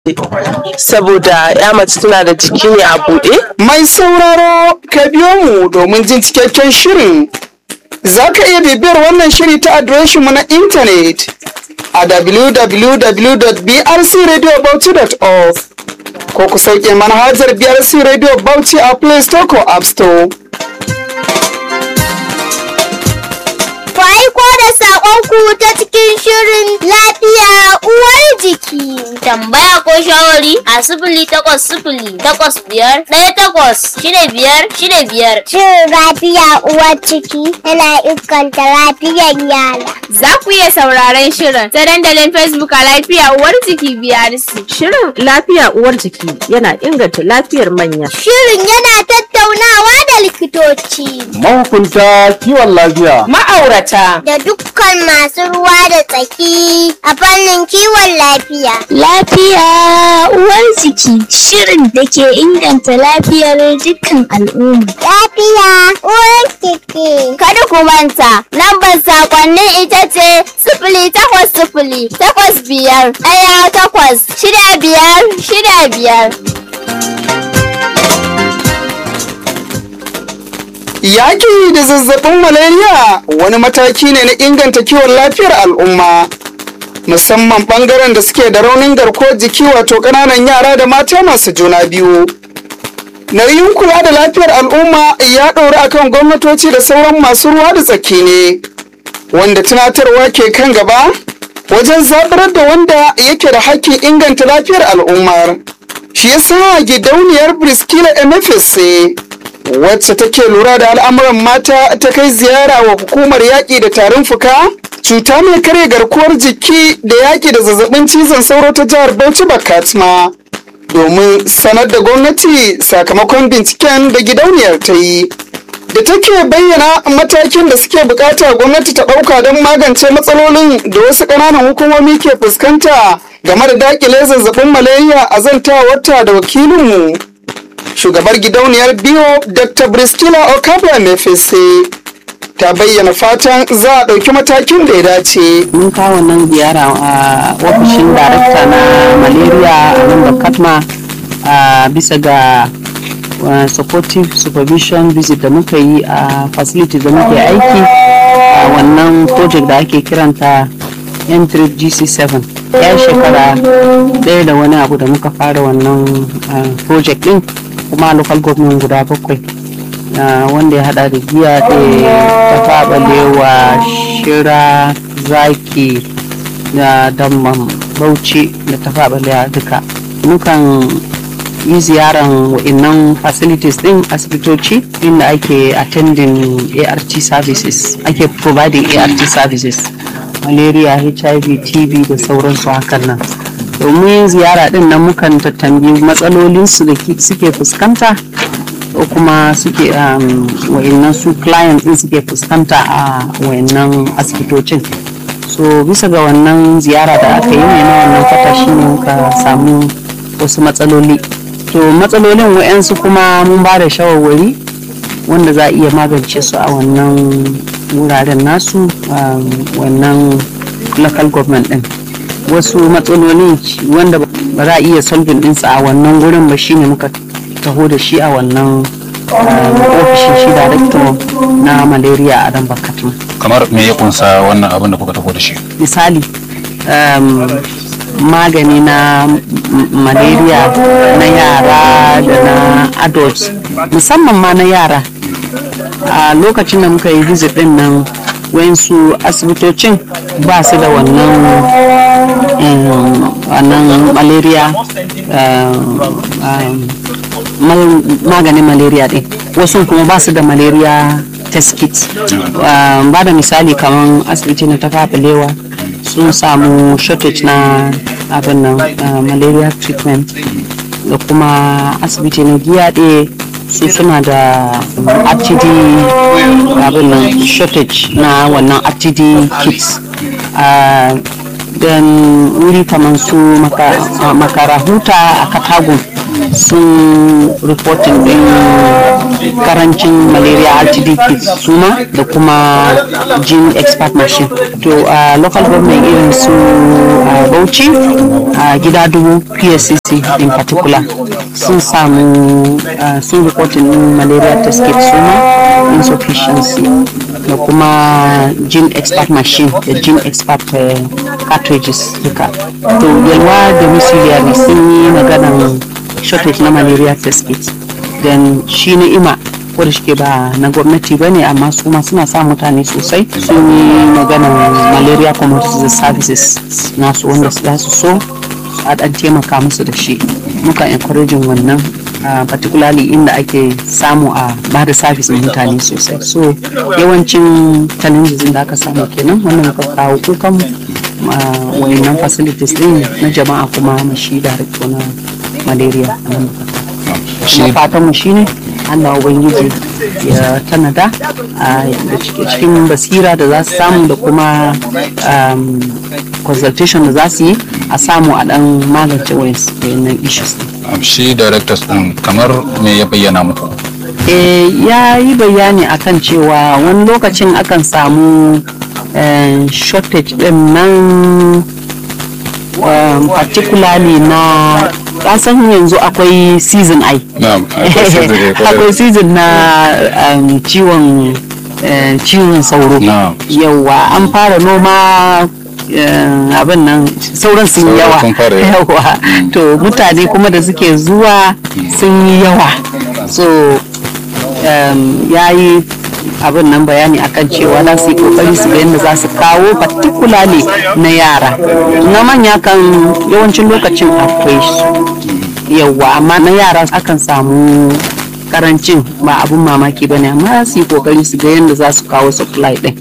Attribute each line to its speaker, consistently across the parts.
Speaker 1: saboda ya mace tana da jiki ne a buɗe
Speaker 2: Mai sauraro ka biyo mu domin jin cikakken shirin. Za ka iya bibiyar wannan shiri ta adireshinmu na intanet a www.brcradiobauchi.org ko ku sauke manhajar BRC Radio Bauchi a Play Store ko App Store.
Speaker 3: Ku aiko da saƙonku ta cikin shirin lafiya uwar jiki. Tambaya ko shawari a sifili takwas sifili takwas biyar ɗaya takwas shida biyar shida biyar. Shirin lafiya uwar ciki yana inganta lafiyar yara.
Speaker 4: Za ku iya sauraron shirin ta dandalin Facebook a lafiya uwar jiki BRC.
Speaker 5: Shirin lafiya uwar jiki yana inganta lafiyar manya.
Speaker 3: Shirin yana tattaunawa da likitoci
Speaker 6: mahukunta kiwon lafiya
Speaker 1: ma'aurata
Speaker 3: da dukkan masu ruwa da tsaki a fannin kiwon lafiya.
Speaker 7: Lafiya uwar jiki shirin da ke inganta lafiyar dukkan al'umma.
Speaker 3: Lafiya uwar jiki.
Speaker 4: Kada ku manta, lambar sakonnin ita ce sifili takwas sifili takwas biyar ɗaya takwas shida biyar shida biyar.
Speaker 2: Yaƙi da zazzabin malaria wani mataki ne na inganta kiwon lafiyar al'umma. Musamman ɓangaren da suke da raunin garkuwar jiki wato ƙananan yara da mata masu juna biyu. Nauyin kula da lafiyar al'umma ya ɗori akan gwamnatoci da sauran masu ruwa da tsaki ne. Wanda tunatarwa ke kan gaba wajen zaɓar da wanda yake da hakkin inganta lafiyar al'ummar. Shi yasa gidauniyar Briskila MFSC wacce take lura da al'amuran mata ta kai ziyara wa hukumar yaƙi da tarin fuka cuta mai karya garkuwar jiki da yaƙi da zazzabin cizon sauro ta jihar bauchi bakatma domin sanar da gwamnati sakamakon binciken da gidauniyar ta yi da take bayyana matakin da suke bukata gwamnati ta ɗauka don magance matsalolin da wasu ƙananan hukumomi ke fuskanta game da daƙile zazzabin malaria a zantawarta da wakilinmu shugabar gidauniyar biyo dr bristila okabra mefese ta bayyana fatan za a ɗauki matakin da ya dace
Speaker 5: Mun kawo nan ziyara a ofishin darakta na malaria a nan da katma a bisa ga uh, supportive supervision visit da muka yi a facility da muke aiki a wannan project da ake kiranta m3 gc7 ya shekara ɗaya da wani abu da muka fara wannan uh, project din kuma local government guda bakwai uh, wanda ya hada da giya da ta balewa shira zaki da damban bauchi da ta balewa duka mukan yi ziyaran wa'innan facilities din asibitoci inda ake attending art services ake providing art services malaria hiv tb da sauransu hakan nan domin ziyara din nan mukan tattambi matsalolinsu da suke fuskanta ko kuma suke wa'annan su client din suke fuskanta a wa'annan asibitocin so bisa ga wannan ziyara da aka yi ne na wannan kwata shine muka samu wasu matsaloli to matsalolin wa'yansu kuma mun ba da shawarwari wanda za a iya magance su a wannan wuraren nasu wannan local government din wasu matsaloli wanda ba za a iya solving ɗinsa a wannan gurin ba shine muka taho da shi a wannan ofishin shi director na malaria a dan bakatun
Speaker 6: kamar me ya kunsa wannan abin da kuka taho da shi
Speaker 5: misali magani na malaria na yara da na adults musamman ma na yara a lokacin da muka yi visit din nan wayansu asibitocin ba su da wannan wannan malaria maganin malaria din wasu kuma ba su da malaria test kit ba da misali kamar asibiti na tafafalewa sun samu shortage na abin nan malaria treatment da kuma asibiti na giyaɗe su suna da rtd abin nan shortage na wannan rtd kits don wuri kamar su makarahuta a katagun sun reporting din karancin malaria rtd kits suma da kuma gene expert machine to a local government irin su a bauchi a gida dubu pscc in particular sun samu uh, sun reporting din malaria test kit suma insufficiency da kuma gene expert machine da gene expert uh, cartridges duka to yalwa domiciliary sun yi maganan shortage na malaria test kit then shi ni'ima ko da shike ba na gwamnati ba ne amma su ma suna sa mutane sosai sun yi maganan malaria community services nasu wanda za su so a dan taimaka musu da shi muka encouraging wannan uh, particularly inda ake samu a ba da service na mutane sosai so yawancin challenges da aka samu kenan wannan muka kawo kukan uh, wayannan facilities din na jama'a kuma mashi director na malaria a nan kuma fatan mu shine Allah ubangiji ya tanada a da cikin basira da za su samu da kuma um, consultation da za su yi a samu a dan magance wayannan issues din
Speaker 6: shi directors din kamar me ya bayyana muku
Speaker 5: eh ya yi bayani akan cewa wani lokacin akan samu eh, shortage din nan um, particularly na kasan yanzu akwai season ai
Speaker 6: na'am akwai season da ya kwarai.
Speaker 5: akwai season na um, ciwon eh, ciwon sauro
Speaker 6: Na'am.
Speaker 5: yawa an fara noma eh, abin nan sauran sun yi
Speaker 6: Sauro
Speaker 5: yawa
Speaker 6: sun fara yawa.
Speaker 5: yawa to mutane kuma da suke zuwa sun yi yawa so um, ya yi abin nan bayani akan cewa za su yi kokari su ga yadda za su kawo particularly na yara na manya kan yawancin lokacin akwai su yawa amma na yara akan samu karancin ba abun mamaki ba ne amma za su yi kokari su ga yadda za su kawo supply din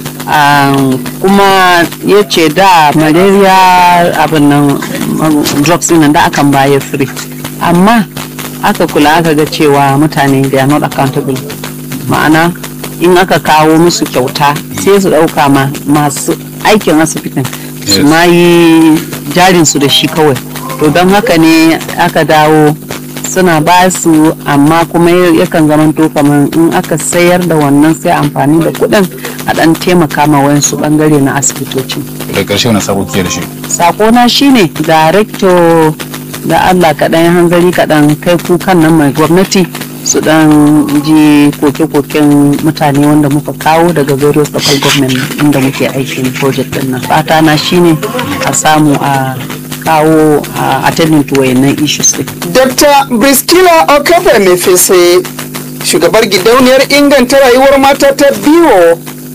Speaker 5: Um, kuma ya ce da malaria abin nan um, drugs din nan da akan bayar free amma aka kula aka ga cewa mutane they are not accountable ma'ana in aka kawo musu kyauta sai su ɗauka ma masu aikin asibitin su
Speaker 6: Yes.
Speaker 5: ma yi jarinsu da shi kawai to don haka ne aka dawo suna ba su amma kuma yakan zamanto kamar in aka sayar da wannan sai amfani da kuɗin a ɗan taimaka ma wayansu ɓangare na asibitocin
Speaker 6: da ƙarshe wani sabo ke da shi
Speaker 5: sakona shine director da allah kaɗan ya hanzari kaɗan kai kukan nan mai gwamnati su ɗan ji koke-koken mutane wanda muka kawo daga various local government inda muke aikin project ɗin nan fata na shine a samu a kawo a attending to wayannan issues ɗin
Speaker 2: Dr. Briskila Okafe Mefese, shugabar gidauniyar inganta rayuwar mata ta biyo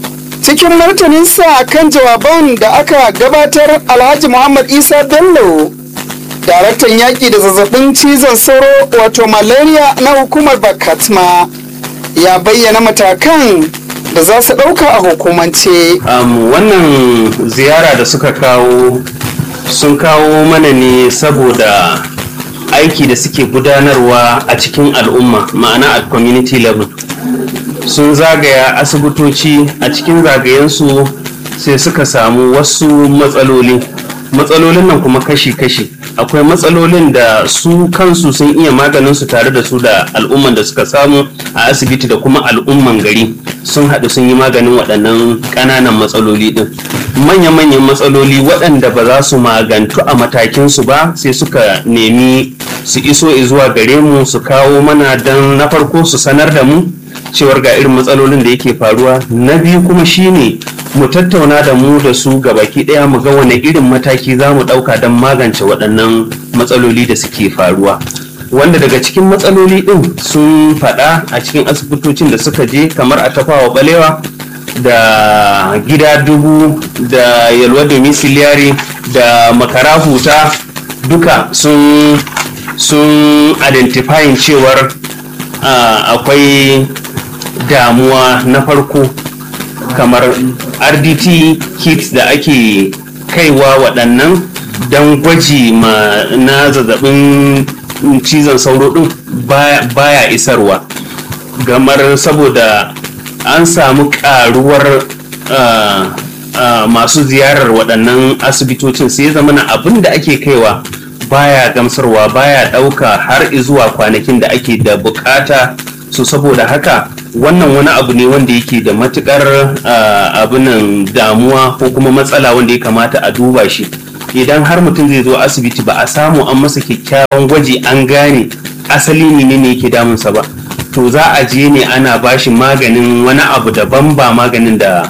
Speaker 2: cikin martaninsa kan jawaban da aka gabatar Alhaji Muhammad Isa Bello, daraktan yaƙi da zazzabin cizon sauro wato malaria na hukumar Bakatma, ya bayyana matakan da za su ɗauka a hukumance.
Speaker 8: Um, wannan ziyara da suka kawo sun kawo mana ne saboda aiki da suke gudanarwa a cikin al'umma ma'ana a community level sun zagaya asibitoci a cikin zagayensu sai suka samu wasu matsaloli matsalolin nan kuma kashi-kashi akwai matsalolin da su kansu sun iya maganin su tare da su da al'umman da suka samu a asibiti da kuma al'umman gari sun haɗu sun yi maganin waɗannan ƙananan matsaloli ɗin manya-manyan matsaloli waɗanda ba za su magantu a matakinsu ba sai suka nemi su iso zuwa gare mu su kawo mana don na farko su sanar da mu cewar ga irin matsalolin da yake faruwa na biyu kuma shine mu tattauna da mu da su baki daya mu ga wane irin mataki za mu dauka don magance waɗannan matsaloli da suke faruwa wanda daga cikin matsaloli din sun faɗa a cikin asibitocin da suka je kamar a tafawa balewa da gida dubu da yalwa domiciliary da makara huta duka sun sun identifying cewar ah, akwai damuwa na farko kamar rdt kits da ake kaiwa waɗannan don gwaji ma na zazzabin cizon sauro ɗin baya- baya isarwa gamar saboda an samu ƙaruwar ah, ah, masu ziyarar waɗannan asibitocin sai ya zama na abin da ake kaiwa baya gamsarwa baya ɗauka har zuwa kwanakin da ake da bukata so saboda haka wannan wani abu ne wanda yake da matukar abunan damuwa ko kuma matsala wanda ya kamata a duba shi idan har mutum zai zo asibiti ba a samu an masa kyakkyawan gwaji an gane asali ne ne yake damunsa ba to za a je ne ana bashi maganin wani abu daban ba maganin da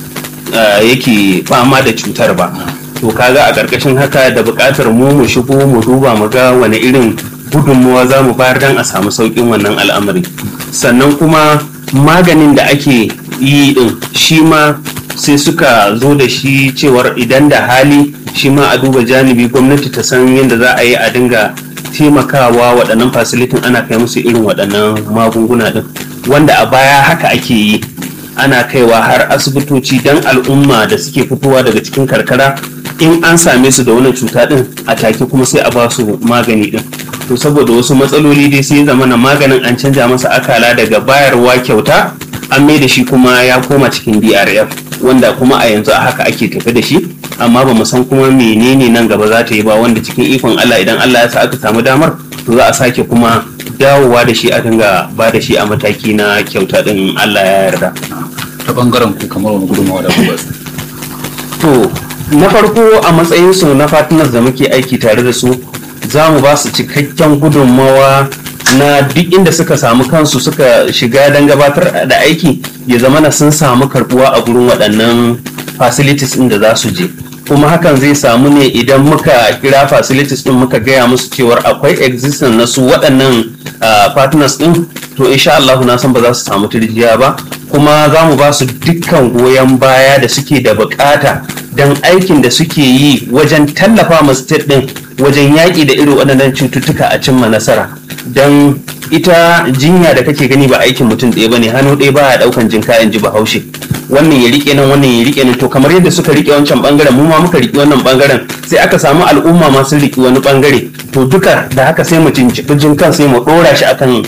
Speaker 8: yake fama da cutar ba to kaga a ƙarƙashin haka da buƙatar mu mu shigo mu duba mu ga wani irin gudunmuwa za mu bayar don a samu sauƙin wannan al'amari sannan kuma maganin da ake yi din shi ma sai suka zo da shi cewar idan da hali shi ma a duba janibi gwamnati ta san yadda za a yi a dinga taimakawa waɗannan fasilitin ana kai musu irin waɗannan magunguna din wanda a baya haka ake yi ana kaiwa har asibitoci don al'umma da suke fitowa daga cikin karkara in an same su da wannan cuta din a take kuma sai a ba su magani din to saboda wasu matsaloli dai sai zama na maganin an canja masa akala daga bayarwa kyauta an mai da shi kuma ya koma cikin drf wanda kuma a yanzu a haka ake tafi da shi amma ba mu san kuma menene nan gaba za ta yi ba wanda cikin ikon allah idan allah ya sa aka samu damar to za a sake kuma dawowa da shi a dinga ba da shi a mataki na kyauta din allah ya yarda
Speaker 6: ta bangaren ku kamar wani gudunmawa da kuma
Speaker 8: to na farko a matsayinsu na partners da muke aiki tare da su za mu ba su cikakken gudunmawa na duk inda suka samu kansu suka shiga don gabatar da aiki ya zama na sun samu karbuwa a gurin waɗannan facilities ɗin da za su je kuma hakan zai samu ne idan muka kira facilities ɗin muka gaya musu cewar akwai existence na su waɗannan partners ɗin to insha Allah na san ba za su samu turjiya ba kuma za mu ba su dukkan goyon baya da suke da bukata don aikin da suke yi wajen tallafa ma state din wajen yaƙi da irin waɗannan cututtuka a cimma nasara don ita jinya da kake gani ba aikin mutum ɗaya bane hannu ɗaya baya ɗaukan jin kayan ji bahaushe wannan ya rike nan wannan ya rike nan to kamar yadda suka rike wancan bangaren mu ma muka rike wannan bangaren sai aka samu al'umma ma sun rike wani bangare to duka da haka sai mu cinciɓi jin kan sai mu ɗora shi akan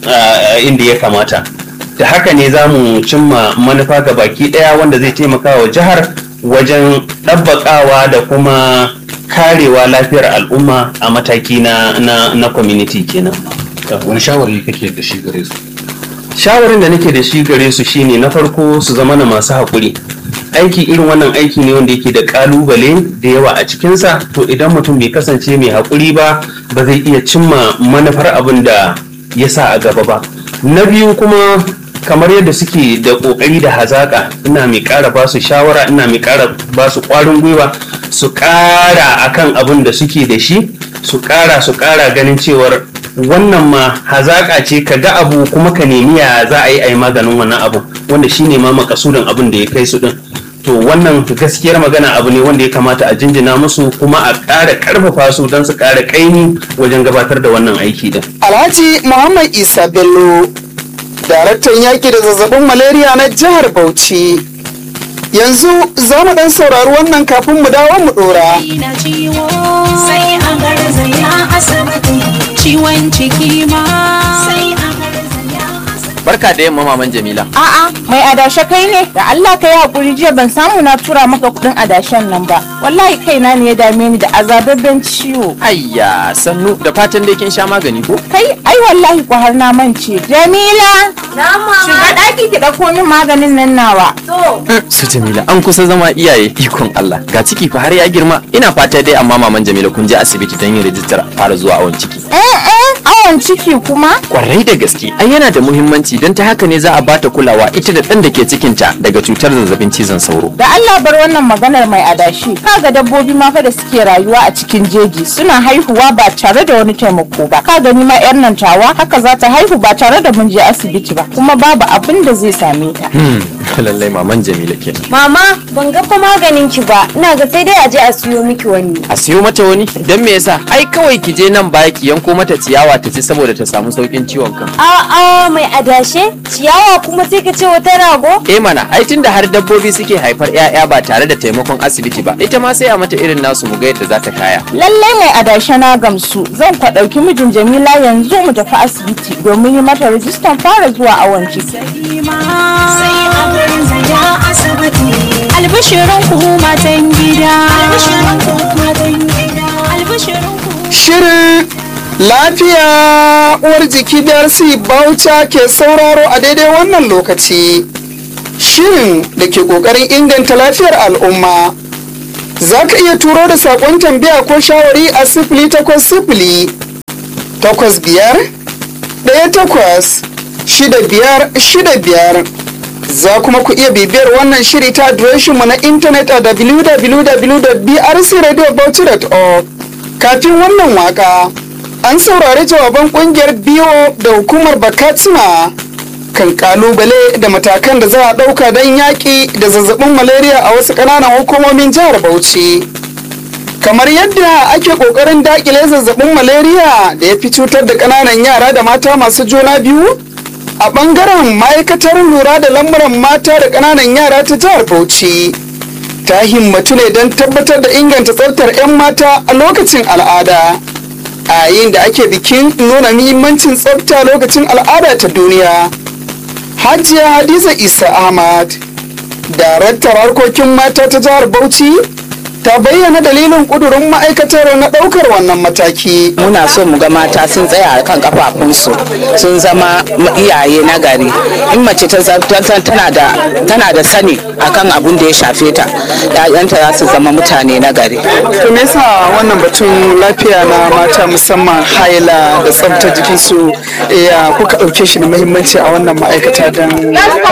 Speaker 8: inda ya kamata da haka ne za mu cimma manufa ga baki ɗaya wanda zai taimaka wa jihar wajen ɗabbaƙawa da kuma karewa lafiyar al'umma a mataki na, na, na community kenan.
Speaker 6: wani shawari kake da shi gare su
Speaker 8: shawarin da nake da shi gare su shine na farko su zama na masu haƙuri aiki irin wannan aiki ne wanda yake da ƙalubale da yawa a cikinsa to idan mutum bai kasance mai haƙuri ba ba zai iya cimma manufar abin da ya sa a gaba ba na biyu kuma kamar yadda suke da kokari da hazaka ina mai ƙara ba su shawara ina mai ƙara ba su ƙwarin gwiwa su ƙara akan abin da suke da shi su ƙara su ƙara ganin cewar wannan ma hazaka ce ka ga abu kuma ka nemi ya za a yi a yi maganin wannan abu wanda shine ma makasudin abin da ya kai su din to wannan gaskiyar magana abu ne wanda ya kamata a jinjina musu kuma a ƙara ƙarfafa su don su ƙara ƙaimi wajen gabatar da wannan aiki din
Speaker 2: alhaji muhammad isa bello daraktan yaƙi da zazzabin malaria na jihar Bauchi. Yanzu za mu ɗan saurari wannan kafin mu dawo mu ɗora.
Speaker 9: Sai a garzaya asibiti ciwon ciki ma sai a garzaya
Speaker 10: Barka da yamma maman Jamila.
Speaker 11: A'a, mai adashe kai ne? Da Allah ka yi hakuri jiya ban samu na tura maka kudin adashen nan ba. Wallahi kaina ne ya dame ni da azababben ciwo.
Speaker 10: Ayya, sannu da fatan dai kin sha magani ko?
Speaker 11: Kai, ai wallahi ko har na mance. Jamila! Shiga ɗaki ki ɗauko min maganin nan nawa.
Speaker 10: Su Jamila, an kusa zama iyaye ikon Allah. Ga ciki fa har ya girma. Ina fata dai amma maman Jamila kun je asibiti don yin rijistar fara zuwa awon ciki.
Speaker 11: Eh eh, awon ciki kuma?
Speaker 10: Kwarai da gaske, ai yana da muhimmanci don ta haka ne za a bata kulawa ita da ɗan da ke cikinta daga cutar zazzabin cizon sauro.
Speaker 11: Da Allah bar wannan maganar mai adashi. Kaga dabbobi ma fa da suke rayuwa a cikin jeji suna haihuwa ba tare da wani taimako ba. Ka gani ma yar nan tawa haka za ta haihu ba tare da mun je asibiti ba. Kuma babu abin da zai same ta.
Speaker 10: Hmm, lallai maman Jamila kenan.
Speaker 12: Mama, ban ga fa maganin ki ba. Ina ga sai dai a je a siyo miki wani.
Speaker 10: A siyo mata wani? Don me yasa? Ai kawai ki je nan baya ki yanko mata ciyawa ta ci saboda ta samu saukin ciwon kan.
Speaker 12: A'a, mai adashe? Ciyawa kuma sai ka ce wata rago?
Speaker 10: Eh mana, ai tunda har dabbobi suke haifar 'ya'ya ba tare da taimakon asibiti ba, ita ma sai a mata irin nasu mu ga yadda za ta kaya.
Speaker 11: Lallai mai adashe na gamsu. Zan kwa ɗauki mijin Jamila yanzu mu tafi asibiti domin yi mata rijistan fara zuwa awon ciki.
Speaker 9: sai a garzaya asibiti albishirin ku matan gida albishirin ku matan gida albishirin ku
Speaker 2: Shirin lafiya uwar jiki darsi bauta ke sauraro a daidai wannan lokaci. Shirin da ke ƙoƙarin inganta lafiyar al'umma. Za ka iya turo da saƙon tambaya ko shawari a sifili takwas sifili takwas biyar ɗaya takwas shida biyar shida biyar. Za kuma ku iya bibiyar wannan shiri ta adireshinmu na intanet a www.brcradiobauchi.org. Kafin wannan waka, an saurari jawaban kungiyar biyo da hukumar Bakatsina kan kalubale da matakan da za a ɗauka don yaƙi da zazzabin malaria a wasu ƙananan hukumomin jihar Bauchi. Kamar yadda ake ƙoƙarin daƙile zazzabin malaria da ya fi cutar da ƙananan yara da mata masu juna biyu, a ɓangaren ma'aikatar lura da lamuran mata da ƙananan yara ta jihar Bauchi. Ta himmatu ne don tabbatar da inganta tsaftar 'yan mata a lokacin al'ada. A yayin da ake bikin nuna muhimmancin tsafta lokacin al'ada ta duniya. Hajiya Hadiza Isa Ahmad, daraktar harkokin mata ta jihar Bauchi, ta bayyana dalilin kudurin ma'aikatar na ɗaukar wannan mataki.
Speaker 13: muna so mu ga mata sun tsaya a kan kafafunsu sun zama iyaye na gari in mace ta za- ta san tana da tana da sani akan abun da ya shafe ta ƴaƴanta za su zama mutane na gari
Speaker 2: To me yasa wannan batun lafiya na mata musamman haila da tsaftar jikinsu ya kuka ɗauke shi da muhimmanci a wannan ma'aikata don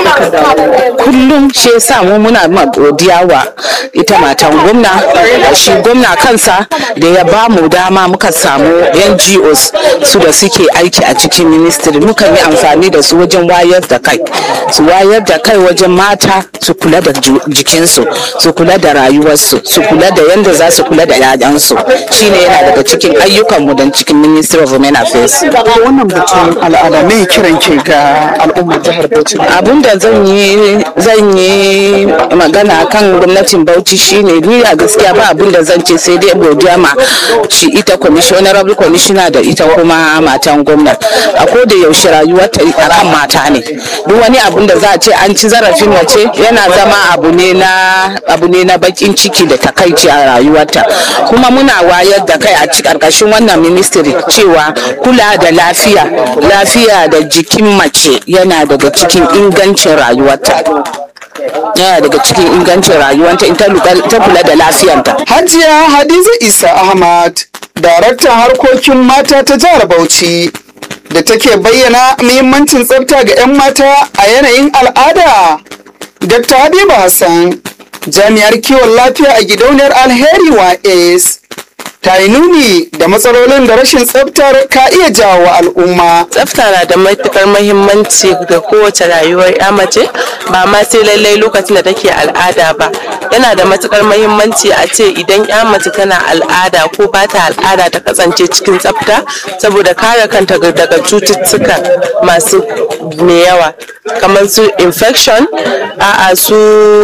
Speaker 13: kullum shi yasa mu muna ma godiya wa ita matan gwamna shi gwamna kansa da ya ba mu dama muka samu NGOs su da suke aiki a cikin ministry muka yi amfani da su wajen wayar da kai su wayar da kai wajen mata su kula da ju- jikinsu su kula da rayuwarsu su kula da yadda za su kula da 'ya'yansu shine yana daga cikin ayyukanmu don cikin ministry of women affairs
Speaker 2: wannan batun al'ada me kiran ke ga al'ummar jihar Bauchi
Speaker 13: abun da zan yi zan yi magana kan gwamnatin bauchi shine ni a gaskiya ba abun da zan ce sai dai godiya ma shi ita honorable commissioner da ita kuma matan gwamna a koda yaushe rayuwar ta akan mata ne duk wani abun da za a ce an ci zarafin mace yana zama abu ne na abu ne na bakin ciki da takaici a rayuwarta kuma muna wayar da kai a ci karkashin wannan ministry cewa kula da lafiya lafiya da jikin mace yana daga cikin ingancin rayuwarta yana daga cikin ingancin rayuwarta in ta luka- ta kula da lafiyanta
Speaker 2: Hajiya Hadiza Isa Ahmad, daraktan harkokin mata ta jihar Bauchi, da take bayyana muhimmancin tsafta ga 'yan mata a yanayin al'ada. Dr. Habiba Hassan, jami'ar kiwon lafiya a gidauniyar Alheri Wa'es, ta yi nuni da matsalolin da rashin tsaftar ka iya jawo wa al'umma.
Speaker 1: Tsafta na da matukar mahimmanci ga kowace rayuwar ya mace ba ma sai lallai lokacin da take al'ada ba. Yana da matukar mahimmanci a ce idan ya mace tana al'ada ko ba ta al'ada ta kasance cikin tsafta saboda kare kanta ga- daga cututtuka masu mai yawa kamar su infection a'a su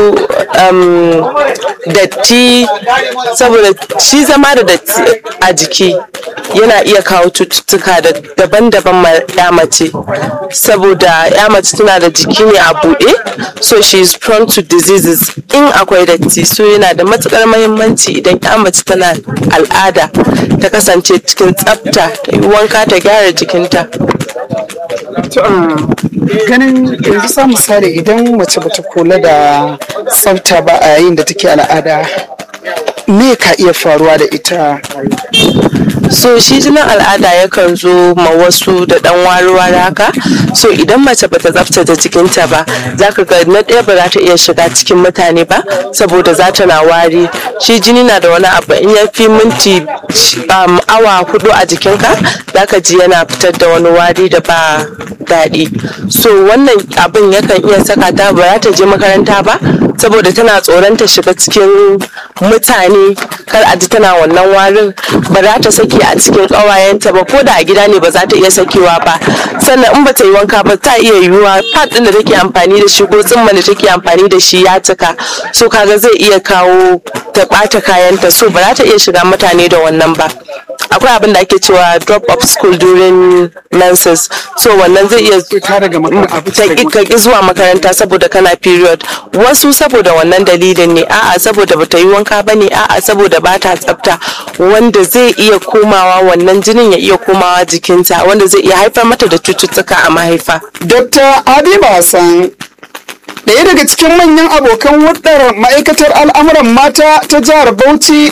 Speaker 1: um, datti saboda shi zama da datti a jiki yana iya kawo cututtuka da daban-daban ma ya mace saboda ya mace tana da jiki ne a buɗe so she is prone to diseases in akwai datti so yana da matukar mahimmanci idan ya mace tana al'ada ta kasance cikin tsafta ta yi wanka ta gyara jikinta
Speaker 2: To, ah, ganin yanzu sa misali idan mace bata kula da tsafta ba a yayin da take al'ada me ka iya faruwa da ita
Speaker 1: so shi jinin al'ada yakan zo ma wasu da dan wari-wari haka so idan mace bata tsaftace jikinta ba za ka ga na ɗaya ba za ta iya shiga cikin mutane ba saboda za ta na wari shi jini na da wani abu in ya fi minti um, awa hudu a jikinka za ka ji yana fitar da wani wari da ba daɗi so wannan abin yakan iya saka ta ba za ta je makaranta ba saboda tana tsoron ta shiga cikin mutane kar a ji tana wannan warin ba za ta saki a cikin ƙawayenta ba ko da a gida ne ba za ta iya sakewa ba sannan in ba ta yi wanka ba ta iya yiwuwa pad ɗin da take amfani da shi ko tsimman da take amfani da shi ya cika so kaga zai iya kawo ta ɓata kayanta so ba za ta iya shiga mutane da wannan ba akwai abin da ake cewa drop of school during menses so wannan zai iya ta ƙi zuwa makaranta saboda kana period wasu saboda wannan dalilin ne a'a saboda bata yi wanka ba ne a'a saboda ba ta tsafta wanda zai iya komawa wannan jinin ya iya komawa jikinta wanda zai iya haifar mata da cututtuka a mahaifa
Speaker 2: Dr. Habiba Hassan ɗaya daga cikin manyan abokan hudar ma'aikatar al'amuran mata ta jihar Bauchi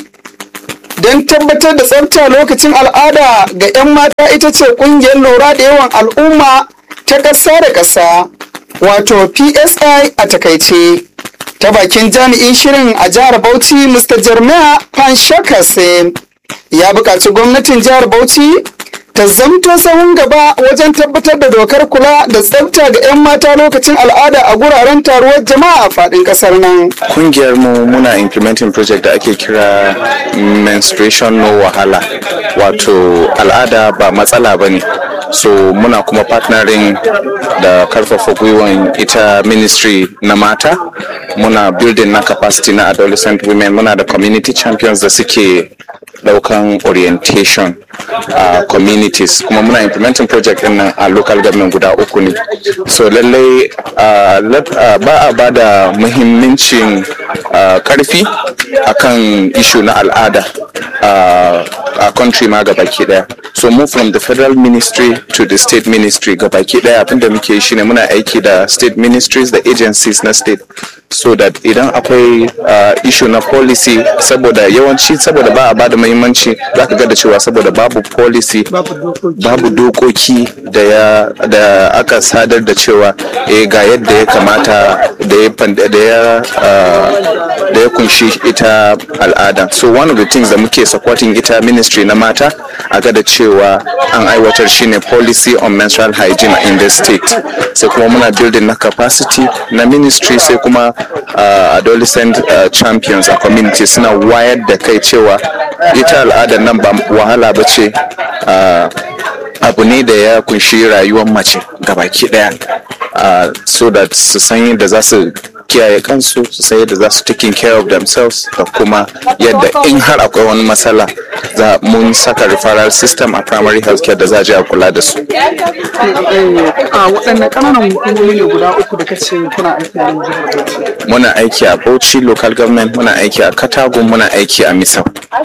Speaker 2: don tabbatar da tsafta lokacin al'ada ga 'yan mata ita ce ƙungiyar lura da yawan al'umma ta ƙasa da ƙasa wato PSI a takaice. Ta bakin jami'in shirin a jihar Bauchi Mr. Jeremiah Panshakase ya buƙaci gwamnatin jihar Bauchi ta zamto sahun gaba wajen tabbatar da dokar kula da tsafta ga 'yan mata lokacin al'ada a guraren taruwar jama'a a faɗin ƙasar nan.
Speaker 14: kungiyar mu muna implementing project da ake kira menstruation no wahala wato al'ada ba matsala ba ne so muna kuma partnering da karfafa gwiwan ita ministry na mata muna building na capacity na adolescent women muna da community champions da suke daukan orientation a communities kuma muna implementing project din nan a local government guda uku ne so lallai uh, let- uh, ba a ba da muhimmancin uh, karfi akan issue na al'ada uh, a country ma gabaki daya so move from the federal ministry to the state ministry gabaki daya abinda muke yi shine muna aiki da state ministries da agencies na state so that idan akwai uh, issue na policy saboda yawanci saboda ba a ba da muhimmanci za ka ga da cewa saboda babu policy babu dokoki da ya da aka sadar da cewa eh ga yadda ya kamata da ya fan- da ya uh, da ya kunshi ita al'ada so one of the things da muke supporting ita ministry na mata a ga da cewa an aiwatar shine policy on menstrual hygiene in the state sai kuma muna building na capacity na ministry sai kuma uh, adolescent uh, champions a community suna wayar da kai cewa ita al'adar nan ba wahala ba ce uh, abu ne da ya kunshi rayuwar mace gabaki daya uh, so that su san yadda za su kiyaye kansu su san yadda za su taking care of themselves da kuma yadda in har akwai wani matsala za mun saka referral system a primary health care da za a je a kula da su
Speaker 2: a waɗanne ƙananan hukumomi ne guda uku da kace kuna aiki a nan jihar Bauchi.
Speaker 14: muna aiki a bauchi local government muna aiki a katagun muna aiki a misau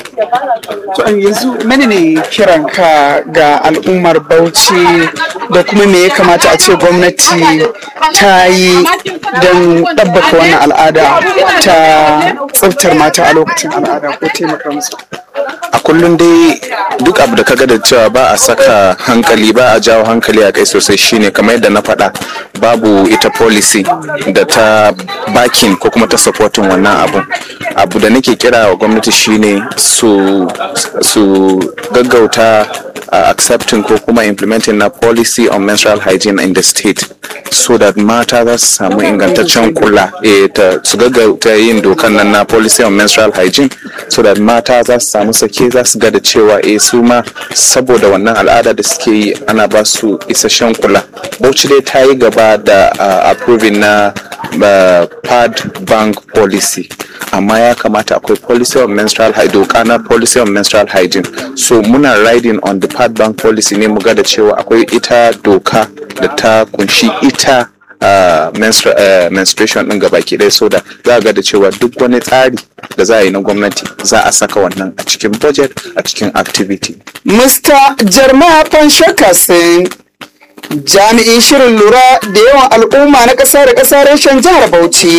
Speaker 2: To an yanzu mene ne kiranka ga al'ummar Bauchi da kuma me ya kamata a ce gwamnati ta yi don ɗabbaka wannan al'ada ta tsaftar mata a lokacin al'ada ko taimaka musu.
Speaker 14: a kullum dai duk abu da kaga da cewa ba a saka hankali ba a jawo hankali a kai sosai shine kamar yadda na faɗa babu ita policy da ta bakin ko kuma ta supporting wannan abun abu da nake kira wa gwamnati shine su su gaggauta uh, accepting ko kuma implementing na policy on menstrual hygiene in the state so that mata za su samu ingantaccen kula eh, ta, su gaggauta yin dokan nan na policy on menstrual hygiene so that mata za su samu sake za su ga da cewa eh su ma saboda wannan al'ada da suke yi ana ba su isasshen kula bauchi dai ta yi gaba da uh, approving na uh, pad bank policy amma ya kamata akwai policy on menstrual hygiene doka na policy on menstrual hygiene so muna riding on the pad bank policy ne mu ga da cewa akwai ita doka da ta kunshi ita uh, menstru- uh, menstruation din gabaki ɗaya so da za a ga da cewa duk wani tsari da za a yi na gwamnati za a saka wannan a cikin budget a cikin activity
Speaker 2: Mr. Jeremiah Panshakasin jami'in shirin lura da yawan al'umma na ƙasa da ƙasa reshen jihar Bauchi